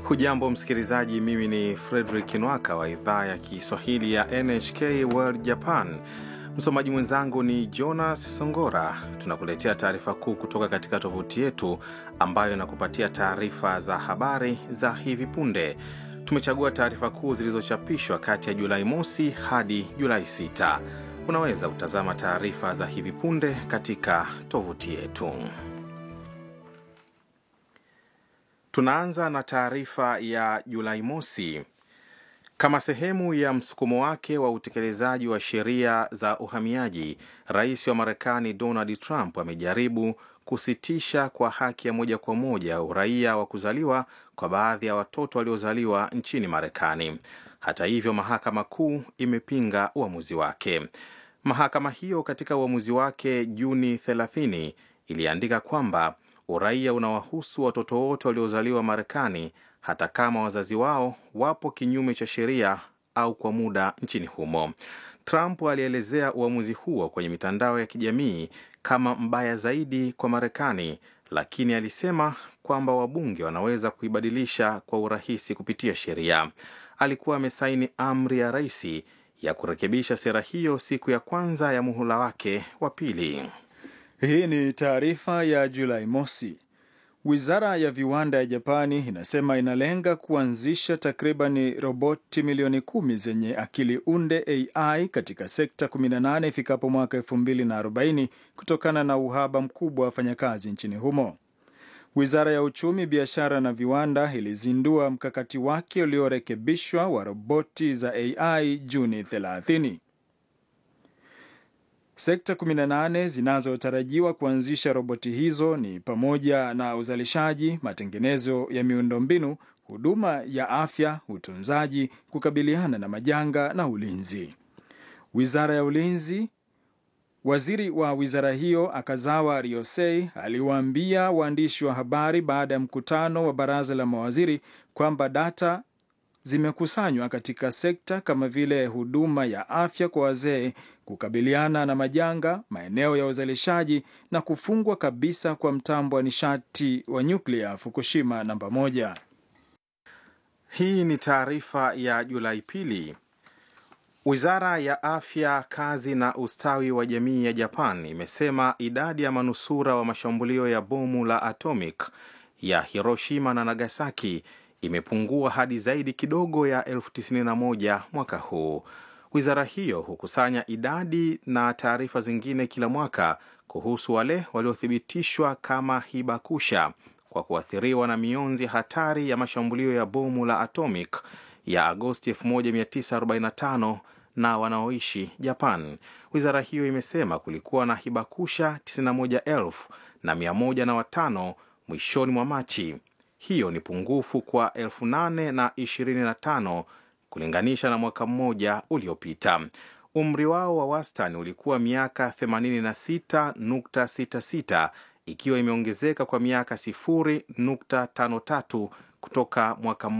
Hujambo msikilizaji, mimi ni Fredrik Nwaka wa idhaa ya Kiswahili ya NHK World Japan. Msomaji mwenzangu ni Jonas Songora. Tunakuletea taarifa kuu kutoka katika tovuti yetu ambayo inakupatia taarifa za habari za hivi punde. Tumechagua taarifa kuu zilizochapishwa kati ya Julai mosi hadi Julai 6. Unaweza kutazama taarifa za hivi punde katika tovuti yetu. Tunaanza na taarifa ya Julai mosi. Kama sehemu ya msukumo wake wa utekelezaji wa sheria za uhamiaji, rais wa Marekani Donald Trump amejaribu kusitisha kwa haki ya moja kwa moja uraia wa kuzaliwa kwa baadhi ya watoto waliozaliwa nchini Marekani. Hata hivyo, mahakama kuu imepinga uamuzi wake. Mahakama hiyo katika uamuzi wake Juni 30 iliandika kwamba uraia unawahusu watoto wote waliozaliwa Marekani hata kama wazazi wao wapo kinyume cha sheria au kwa muda nchini humo. Trump alielezea uamuzi huo kwenye mitandao ya kijamii kama mbaya zaidi kwa Marekani, lakini alisema kwamba wabunge wanaweza kuibadilisha kwa urahisi kupitia sheria. Alikuwa amesaini amri ya rais ya kurekebisha sera hiyo siku ya kwanza ya muhula wake wa pili. Hii ni taarifa ya Julai mosi. Wizara ya viwanda ya Japani inasema inalenga kuanzisha takribani roboti milioni kumi zenye akili unde AI katika sekta 18 ifikapo mwaka 2040 kutokana na uhaba mkubwa wa wafanyakazi nchini humo. Wizara ya uchumi, biashara na viwanda ilizindua mkakati wake uliorekebishwa wa roboti za AI Juni 30. Sekta 18 zinazotarajiwa kuanzisha roboti hizo ni pamoja na uzalishaji, matengenezo ya miundombinu, huduma ya afya, utunzaji, kukabiliana na majanga na ulinzi. Wizara ya ulinzi Waziri wa wizara hiyo Akazawa Ryosei aliwaambia waandishi wa habari baada ya mkutano wa baraza la mawaziri kwamba data zimekusanywa katika sekta kama vile huduma ya afya kwa wazee, kukabiliana na majanga, maeneo ya uzalishaji na kufungwa kabisa kwa mtambo wa nishati wa nyuklia Fukushima namba moja. Hii ni taarifa ya Julai pili. Wizara ya afya, kazi na ustawi wa jamii ya Japan imesema idadi ya manusura wa mashambulio ya bomu la atomic ya Hiroshima na Nagasaki imepungua hadi zaidi kidogo ya elfu tisini na moja mwaka huu. Wizara hiyo hukusanya idadi na taarifa zingine kila mwaka kuhusu wale waliothibitishwa kama hibakusha kwa kuathiriwa na mionzi hatari ya mashambulio ya bomu la atomic ya Agosti 1945 na wanaoishi Japan. Wizara hiyo imesema kulikuwa na hibakusha 91,000 na 105 mwishoni mwa Machi. Hiyo ni pungufu kwa 8,025 kulinganisha na mwaka mmoja uliopita. Umri wao wa wastani ulikuwa miaka 86.66 ikiwa imeongezeka kwa miaka 0.53 kutoka mwaka